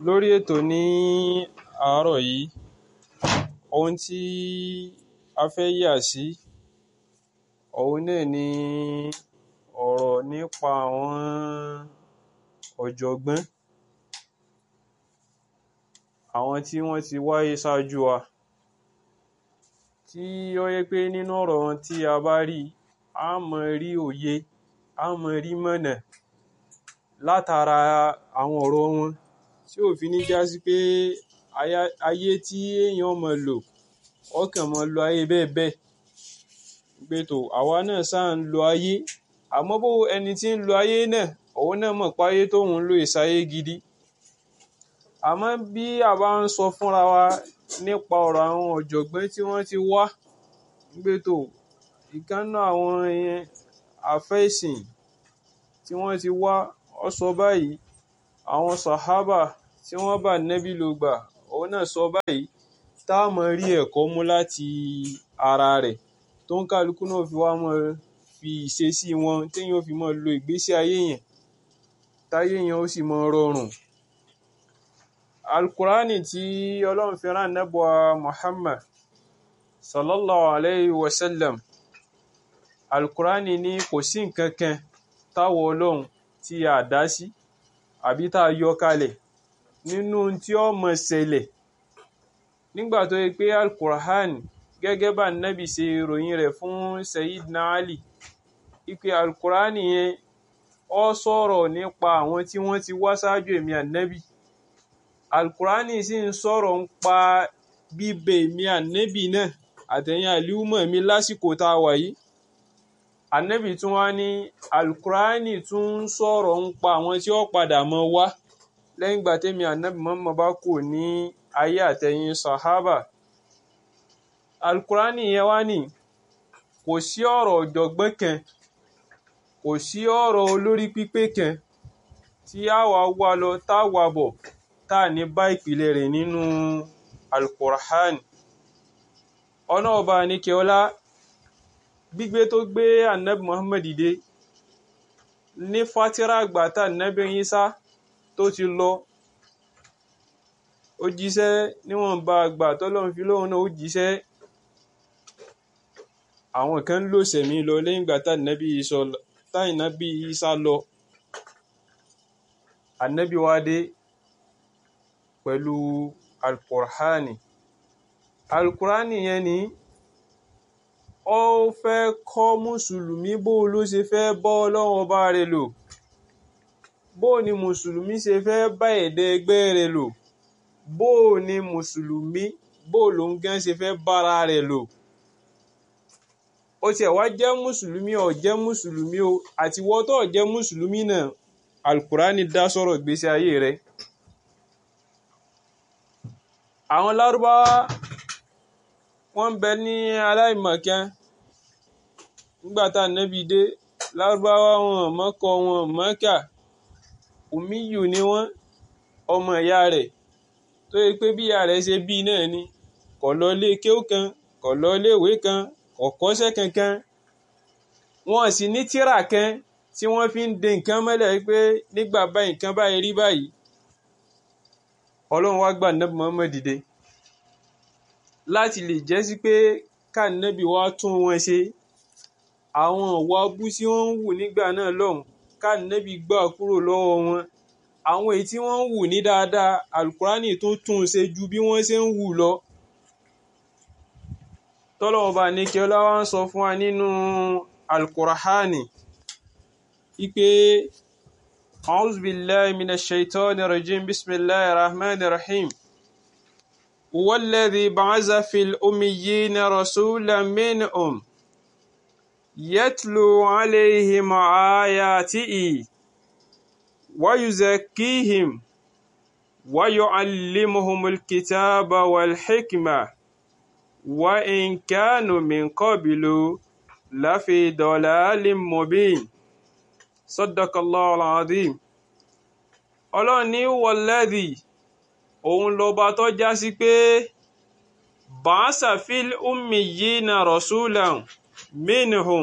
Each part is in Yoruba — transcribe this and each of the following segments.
lórí ètò ní àárọ̀ yìí ohun tí a fẹ́ yà sí òun náà ni ọ̀rọ̀ nípa àwọn ọ̀jọ̀gbọ́n àwọn tí wọ́n ti wáyé ṣáájú wa tí ó yẹ pé nínú ọ̀rọ̀ wọn tí a bá rí a mọ rí òye a mọ rí mọ̀nà látara àwọn ọ̀rọ̀ wọn tí ò fi ní já sí pé ayé tí èèyàn mọ lò ọkàn mọ lo ayé bẹ́ẹ̀ bẹ́ẹ̀ pé tó àwa náà sáà ń lo ayé àmọ́ bó ẹni tí ń lo ayé náà òun náà mọ̀ pé ayé tóun ń lò ìsáyé gidi àmọ́ bí a bá ń sọ fúnra wa nípa ọ̀rọ̀ àwọn ọ̀jọ̀gbọ́n tí wọ́n ti wá pé tó ìkànnà àwọn àfẹ́sìn tí wọ́n ti wá ọ sọ báyìí àwọn sàhábà tí wọ́n bá nẹ́bí ló gbà òun náà sọ báyìí tá a mọ rí ẹ̀kọ́ mú láti ara rẹ̀ tó ń kálukú náà fi wá mọ fi ìṣesí wọn téèyàn fi mọ lo ìgbésí ayé yẹn táyé yẹn ó sì mọ rọrùn alukurani tí ọlọ́run fi rán nẹ́bùa muhammad sallallahu alayhi wa sallam alukurani ní kò sí nǹkan kan táwọ ọlọ́run tí a dá sí àbí tá a yọ kalẹ̀ nínú tí ó mọ ṣẹlẹ̀ nígbà tó yẹ pé alukurani gẹ́gẹ́ bá nẹ́bì ṣe ròyìn rẹ̀ fún sayidina ali ipe alukurani yẹn ó sọ̀rọ̀ nípa àwọn tí wọ́n ti wá ṣáájú èmi ànẹ́bì alukurani sì ń sọ̀rọ̀ ń pa bíbẹ èmi ànẹ́bì náà àtẹ̀yìn àlíwùmọ̀ mi lásìkò tá a wà yìí ànẹ́bì tún wá ní alukurani tún ń sọ̀rọ̀ ń pa àwọn tí ó padà mọ́ wá lẹ́yìn ìgbà tẹ́mi ànẹ́bì mọ́mọ́ bá kù ní ayé àtẹ̀yìn sahaba alukurani yẹn wá ní kò sí ọ̀rọ̀ ọ̀jọ̀gbọ́n kan kò sí ọ̀rọ̀ olórí pípé kan tí a wà wá lọ tá a wà bọ̀ tá a ní bá ìpìlẹ̀ rẹ̀ nínú alukur'an ọ̀nà ọba nìkẹ́ọ́lá gbígbé tó gbé anabi muhammad dé ní fatira àgbà tá anabi Isa tó ti lọ ó jíṣẹ́ níwọ̀nba àgbà tọ́lọ́run fi lóhun náà ó jíṣẹ́ àwọn kan lò sẹ̀mí lọ lẹ́yìn ìgbà tá anabi Isa lọ anabi wa dé pẹ̀lú alukur'ani alukur'ani yẹn ni ó fẹ́ kọ́ mùsùlùmí bó ló ṣe fẹ́ bọ́ ọlọ́run ọba rẹ̀ lò bó ni mùsùlùmí ṣe fẹ́ bá ẹ̀dá ẹgbẹ́ rẹ̀ lò bó ni mùsùlùmí bó ló ń gán ṣe fẹ́ bára rẹ̀ lò ó tiẹ̀ wá jẹ́ mùsùlùmí ó jẹ́ mùsùlùmí o àti wọ́n tó jẹ́ mùsùlùmí náà alukur'ani dá sọ̀rọ̀ ìgbésí ayé rẹ̀ àwọn lárúbáwá wọ́n bẹ ní aláìmọ̀kan nígbà tá nẹ́bí dé lárúbáwá wọn mọ́kọ wọn mọ́kà òmíyù ni wọ́n ọmọ ìyá rẹ̀ tó yẹ pé bí ìyá rẹ̀ ṣe bí náà ni kò lọ ilé kéwú kan kò lọ ilé ìwé kan kò kọ́ṣẹ́ kankan wọn sì ní tírà kan tí wọ́n fi ń de nǹkan mọ́lẹ̀ pé nígbà báyìí nǹkan báyìí rí báyìí ọlọ́run wá gbà nẹ́bí Muhammad dìde láti lè jẹ́ sí pé káànẹ́bí wá tún wọn ṣe àwọn ọ̀wọ́ abú tí wọ́n ń wù nígbà náà lọ́hùn káànẹ́bí gbà kúrò lọ́wọ́ wọn àwọn èyí tí wọ́n ń wù ní dáadáa alukurani tó tún ṣe ju bí wọ́n ṣe ń wù lọ tọ́lọ́wọ́ bá ní kí ọlá wa ń sọ fún wa nínú alukurahani ipe. أعوذ بالله من الشيطان الرجيم بسم الله الرحمن الرحيم هو الذي بعث في الأميين رسولا منهم يتلو عليهم آياته ويزكيهم ويعلمهم الكتاب والحكمة وإن كانوا من قبل لفي ضلال مبين sadakallahu alazim ọlọ́run ní wọlẹ́dì òun lọ́ba tó já sí pé bàásà fil ummiyina rasulan minhum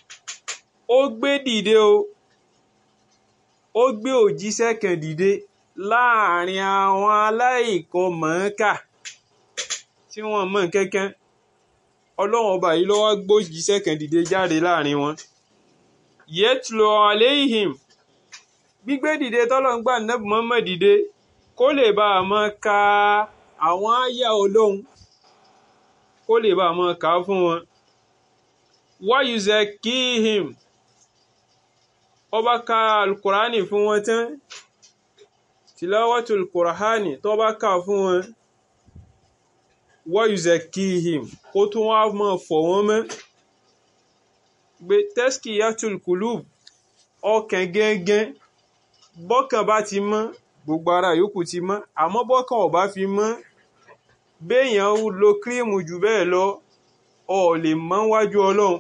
ó gbé dìde o ó gbé òjíṣẹ́ kan dìde láàrin àwọn aláìkan mọ̀ọ́kà tí wọ́n mọ̀ kankan ọlọ́run ọba yìí ló wá gbójíṣẹ́ kan dìde jáde láàrin wọn yẹtùlọ aléhìm gbígbé dìde tọ́lọ́ ń gbà nẹ́bù mọ́mọ́ dìde kó lè bá a mọ́ ka àwọn àyà olóhun kó lè bá a mọ́ kà á fún wọn wáyùzẹ̀ kíhìm ọba ka alukurani fún wọn tán tìlọ́wọ́tò alukurani tó bá kà fún wọn wáyùzẹ̀ kíhìm kó tún wá mọ́ fọ̀ wọ́n mọ́ gbé tẹ́sìkì yàtùl kùlùb ọkàn gẹ́gẹ́ bọ́kàn bá ti mọ́ gbogbo ara yòókù ti mọ́ àmọ́ bọ́kàn ò bá fi mọ́ béèyàn lo kírímù jù bẹ́ẹ̀ lọ ọ lè mọ́ wájú ọlọ́run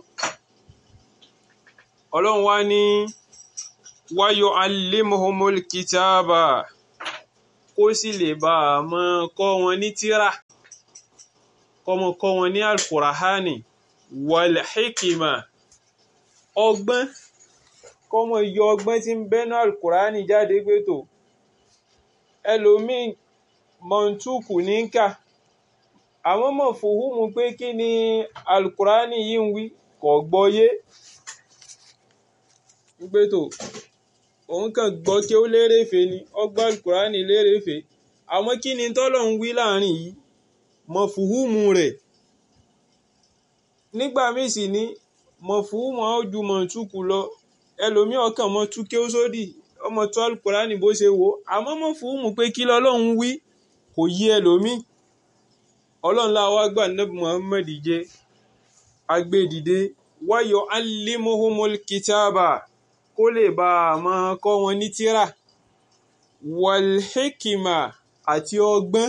ọlọ́run wá ní wáyọ alimuhumul kitaba kó sì lè bá a mọ́ kọ́ wọn ní tírà kọ́mọ kọ́ wọn ní alkurahani wal hikima ọgbọ́n kọ́mọ yọ ọgbọ́n tí ń bẹ́nu alukurani jáde pé tó ẹlòmíì mọ̀ntúkù ní ń kà àwọn mọ̀ fòhùnmù pé kí ni alukurani yìí ń wí kò gbọ́yé pé tó òun kàn gbọ́ kí ó lérèfé ni ọgbọ́n alukurani lérèfé àmọ́ kí ni tọ́lọ̀ ń wí láàrin yìí mọ̀ fòhùnmù rẹ̀ nígbà míì sì ní mọ̀fúnmọ́ ojú mọ̀túkù lọ ẹlòmí ọkàn mọ́ túké ó sódì ọmọ tó alukurani bó ṣe wò àmọ́ mọ̀fúnmù pé kí lọ́lọ́run wí kò yí ẹlòmí ọlọ́run láwa gbà nẹ́bù Muhammad jẹ́ agbẹ́dìde wáyọ̀ alimuhumul kitaba kó lè bá a máa kọ́ wọn ní tírà walhikima àti ọgbọ́n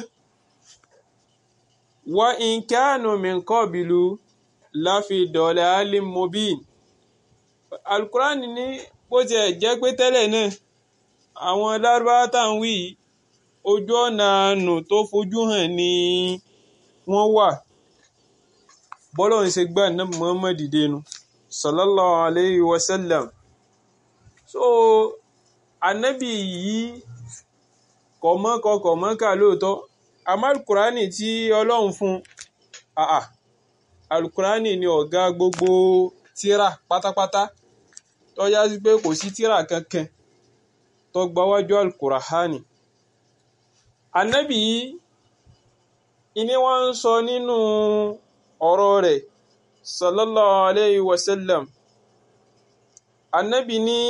wa in kanu min qabilu láfi dọ̀lẹ́ alim mobin alukurani ní bó tiẹ̀ jẹ́ pé tẹ́lẹ̀ náà àwọn lárúbáwá tá à ń wí ojú ọ̀nà àánú tó fojú hàn ni wọ́n wà bọ́lọ̀ ń ṣe gbà náà Muhammad dẹnu sallallahu alayhi wa sallam so anabi yìí kọ̀mọ́kọ kọ̀mọ́kà lóòótọ́ àmọ́ alukurani tí ọlọ́run fún àà alukurani ni ọ̀gá gbogbo tíra pátápátá tó yá sí pé kò sí tíra kankan tó gbáwájú alukurahani anabi yìí ìní wọ́n ń sọ nínú ọ̀rọ̀ rẹ̀ sallallahu alayhi wa sallam anabi ní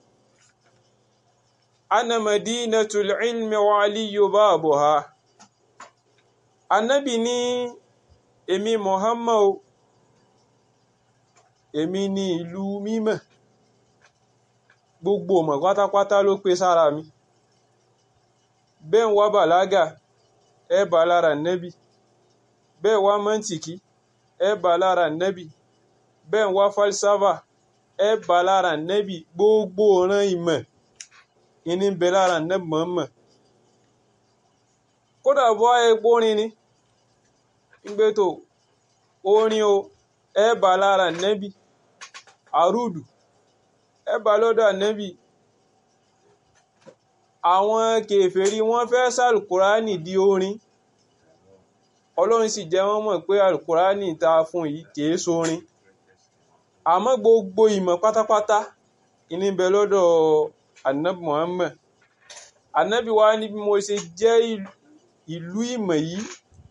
ana madinatul ilmi wa aliyu babuha anabi ní èmi Muhammad èmi ní ìlú mímọ́ gbogbo ọmọ pátápátá ló pé sára mi bẹ́ẹ̀ ń wá bàlágà ẹ bá lára nẹ́bì bẹ́ẹ̀ wá mọ́ntìkì ẹ bá lára nẹ́bì bẹ́ẹ̀ ń wá falsafa ẹ bá lára nẹ́bì gbogbo ọ̀ràn ìmọ̀ ìní bẹ lára nẹ́bì mọ̀ọ́mọ̀ kódà bọ́ epo rin ni gbé tó orin o ẹ bá lára nẹ́bì àrùdù ẹ bá lọ́dọ̀ nẹ́bì àwọn kèfèrí wọ́n fẹ́ sàlùkùránì di orin ọlọ́run sì jẹ́ wọ́n mọ̀ pé àlùkùránì ta fún yìí kìí sórin àmọ́ gbogbo ìmọ̀ pátápátá ìní bẹ lọ́dọ̀ anabi Muhammad anabi wa ní bí mo ṣe jẹ́ ìlú ìmọ̀ yìí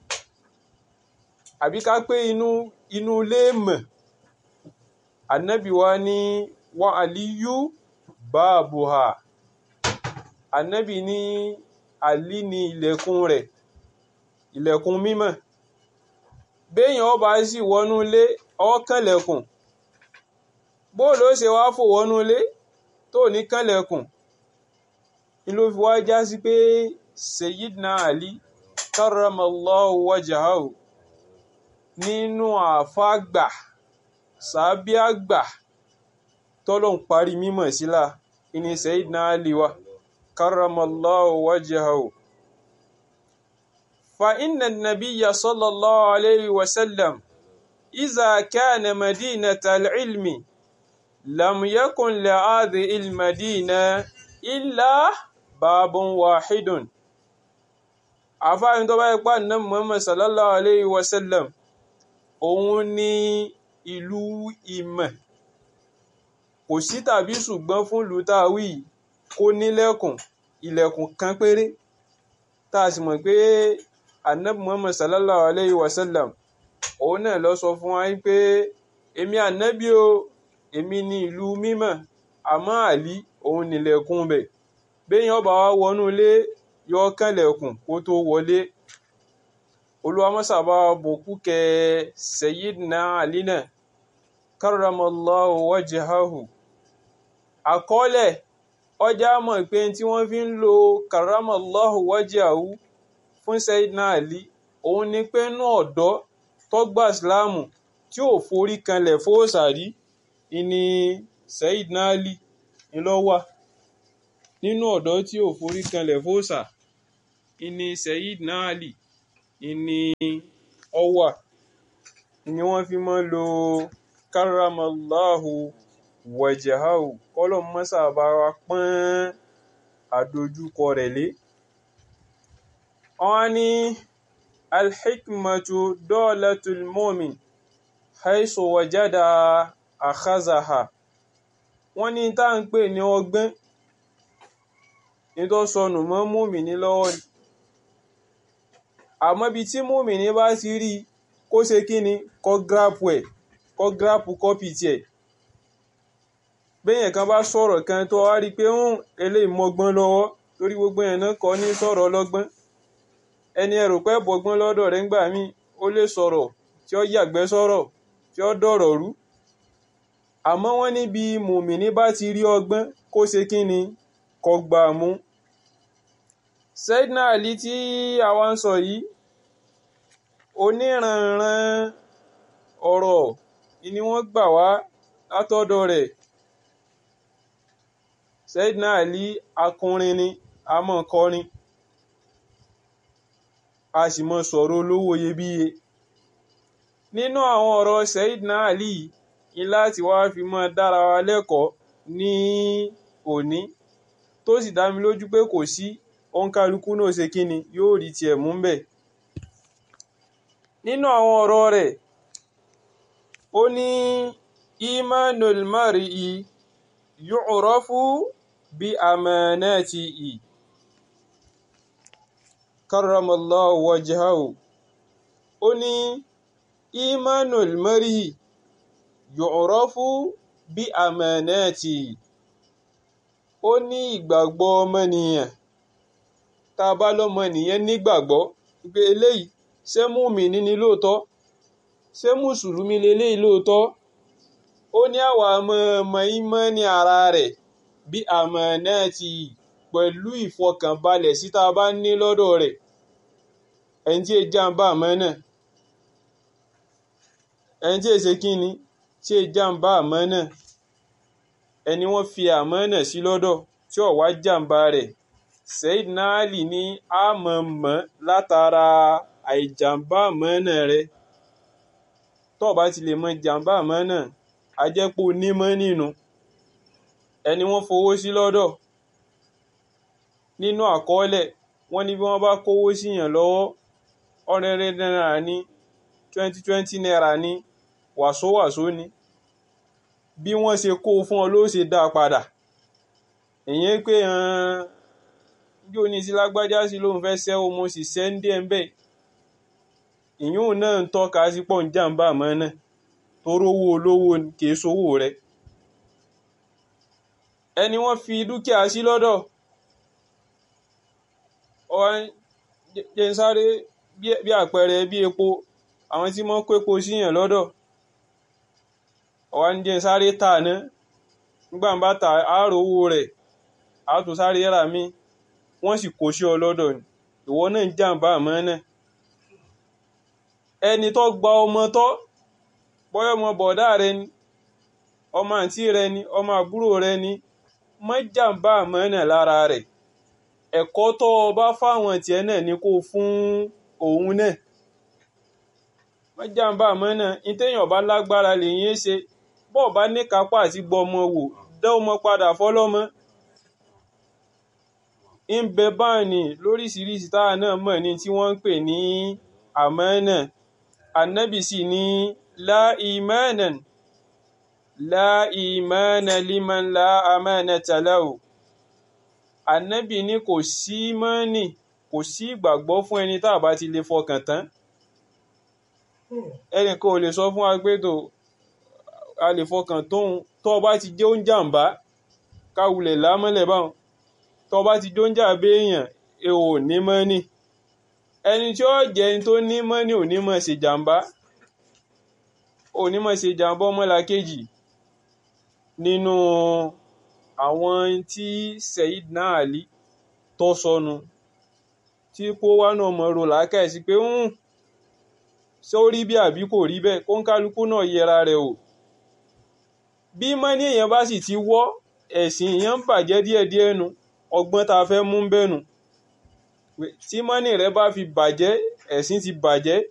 àbí ká pé inú inú ilé mọ̀ anabi wa ní wa aliyu baabuha anabi ní àlí ní ilẹ̀kùn rẹ̀ ilẹ̀kùn mímọ́ béèyàn ọba sì wọnú ilé ọkànlẹ̀kùn bóòlù ó ṣe wá fò wọnú ilé tó ní kànlẹ̀kùn ni ló fi wá já sí pé Sayyidina Ali karramallahu wajahahu nínú àfáàgbà sàbí àgbà tọ́lọ̀ ń parí mímọ̀ sílá ìní Sayyidina Ali wa karramallahu wajahahu fa inna nabiyya sallallahu alayhi wa sallam iza kana madinata al-ilmi lam yakun li hadhihi al-madina illa babun wahidun àfáàrin tó bá yẹ pa Ànábì Muhammad sallallahu alayhi wa sallam òun ní ìlú ìmọ̀ kò sí tàbí ṣùgbọ́n fún ìlú táwí kó nílẹ̀kùn ilẹ̀kùn kan péré tá a sì mọ̀ pé Ànábì Muhammad sallallahu alayhi wa sallam òun náà lọ sọ fún wa pé èmi ànábì o èmi ní ìlú mímọ́ àmọ́ àlí òun nílẹ̀kùn bẹ̀ béèyàn bá wá wọnú ilé yọ kànlẹ̀kùn kó tó wọlé olùwàmọ́sàbá bòkú kẹ Sayyidina Ali náà karramallahu wajhahu àkọọ́lẹ̀ ọjà mọ̀ pé tí wọ́n fi ń lo karramallahu wajhahu fún Sayyidina Ali òun ni pé inú ọ̀dọ́ tọ́gbà ìsìláàmù tí ò forí kanlẹ̀ fóòsàrí ìní Sayyidina Ali ńlọ́wà nínú ọ̀dọ́ tí ò forí kanlẹ̀ fóòsà ìní Sayyidina Ali ìní ọwà ni wọ́n fi mọ́ lo karramallahu wajhahu kọ́lọ̀ mọ́sà bá wa pọ́n àdójúkọ rẹ̀ lé wọ́n ní alhikmatu dolatul mumin haisu wajada akhazaha wọ́n ní tá ń pè ní ọgbọ́n ní tó sọnù mọ́ mùmíní lọ́wọ́ ni àmọ́ bí tí mùmíní bá ti rí kó ṣe kí ni kó gírápù ẹ̀ kó gírápù kọ́pì tiẹ̀ béèyàn kan bá sọ̀rọ̀ kan tó wá rí i pé ń eléyìí mọ́gbọ́n lọ́wọ́ torí gbogbo yẹn náà kọ́ ní sọ̀rọ̀ ọlọ́gbọ́n ẹni ẹrù pẹ́ bọ́gbọ́n lọ́dọ̀ rẹ̀ ńgbà míì ó lè sọ̀rọ̀ tí ó yàgbẹ́ sọ̀rọ̀ tí ó dọ̀rọ̀ rú àmọ́ wọ́n níbi mùmíní bá ti rí ọgbọ́n kó ṣe kí ni kó gbà mú. Sayyidina Ali tí àwa ń sọ yìí oníranran ọ̀rọ̀ ni wọ́n gbà wá látọ̀dọ̀ rẹ̀ Sayyidina Ali akọrin ni a mọ̀ kọrin a sì mọ̀ sọ̀rọ̀ olówó iyebíye nínú àwọn ọ̀rọ̀ Sayyidina Ali ní láti wá fi mọ́ dára wa lẹ́kọ̀ọ́ ní òní tó sì dá mi lójú pé kò sí òǹkálukú náà ṣe kíni yóò rí tiẹ̀ mú bẹ̀. nínú àwọn ọ̀rọ̀ rẹ̀ ó ní imanul mar'i yu'rafu bi amanatihi karramallahu wajhahu ó ní imanul mar'i yu'rafu bí amanati ó ní ìgbàgbọ́ ọmọnìyàn tá a bá lọ́mọnìyàn nígbàgbọ́ pé eléyìí ṣé mùmínì ni lóòótọ́ ṣé mùsùlùmí leléyìí lóòótọ́ ó ní àwa ọmọ ọmọ ìmánì ara rẹ̀ bí amanati pẹ̀lú ìfọkànbalẹ̀ sí tá a bá ní lọ́dọ̀ rẹ̀ ẹni tí èjì àǹbá àmọ́ náà ẹni tí èsè kí ni tí è jàǹbá àmánà ẹni wọ́n fi àmánà sí lọ́dọ̀ tí ò wá jàǹbá rẹ̀ Sayyidina Ali ní àmọ̀mọ́ látara àìjàǹbá àmánà rẹ̀ tó bá ti lè mọ jàǹbá àmánà ajẹ́pọ̀ onímọ̀ nínú ẹni wọ́n fowó sí lọ́dọ̀ nínú àkọọ́lẹ̀ wọ́n ní bí wọ́n bá kówó síyàn lọ́wọ́ ọ̀rẹ́rẹ́ náírà ní twenty twenty naira ní wàsówàsó ni bí wọ́n ṣe kó fún ọ ló ṣe dá padà ìyẹn pé bí o ní sí lágbájá sí lóun fẹ́ ṣẹ́wó mo sì ṣẹ́ ń dé ẹ̀ ń bẹ̀ ìyún náà ń tọ́ka sí pọ̀ ń jàǹbá àmọ́ náà toró owó olówó kìí sówó rẹ̀ ẹni wọ́n fi dúkìá sí lọ́dọ̀ jẹ́ ń sáré bí àpẹẹrẹ bí epo àwọn tí wọ́n kó epo síyàn lọ́dọ̀ ọ̀wá ń jẹ́ sáré tà ná nígbà ń bá ta àárò owó rẹ̀ á tún sáré rà mí wọ́n sì kó sí ọ lọ́dọ̀ ni ìwọ náà ń jàǹbá àmọ́ náà ẹni tó gba ọmọ tọ́ bọ́yọ̀ ọmọ bọ̀dá rẹ ni ọmọ àǹtí rẹ ni ọmọ àbúrò rẹ ni má jàǹbá àmọ́ náà lára rẹ̀ ẹ̀kọ́ tó o bá fáwọn tiẹ̀ náà ni kó fún òun náà má jàǹbá àmọ́ náà ní téèyàn bá lágbára lèyìn ṣe bọ́ọ̀ bá ní kápá àti gbọmọ wò dá ọmọ padà fọlọ́mọ ń bẹ báyìí lóríṣiríṣi táwa náà mọ̀ ní tí wọ́n ń pè ní àmánà ànábì sì ní la imanan la imana liman la amanata lahu ànábì ní kò sí mọ́nì kò sí ìgbàgbọ́ fún ẹni tá a bá ti lè fọkàn tán ẹnìkan ò lè sọ fún wa pé tó a lè fọkàn tóun tó o bá ti jẹ́ oúnjàmbá káwulẹ̀ lámọ́lẹ̀ báwọn tó o bá ti jẹ́ oúnjàmbá èèyàn ẹ ò ní mọ́nì ẹni tí ó jẹ́ ẹni tó ní mọ́nì ò ní mọ̀ ṣe jàmbá ò ní mọ̀ ṣe jàmbá ọmọlàkejì nínú àwọn tí Sayyidina Ali tó sọnù tí kó wá náà mọ̀ ro làákàyè sí pé ń ṣé ó rí bí àbí kò rí bẹ́ẹ̀ kó ń kálukú náà yẹra rẹ̀ o bí mọ́ní èèyàn bá sì ti wọ́ ẹ̀sìn èèyàn ń bàjẹ́ díẹ̀díẹ̀ nu ọgbọ́n tá a fẹ́ mú bẹ́nu tí mọ́ní rẹ bá fi bàjẹ́ ẹ̀sìn ti bàjẹ́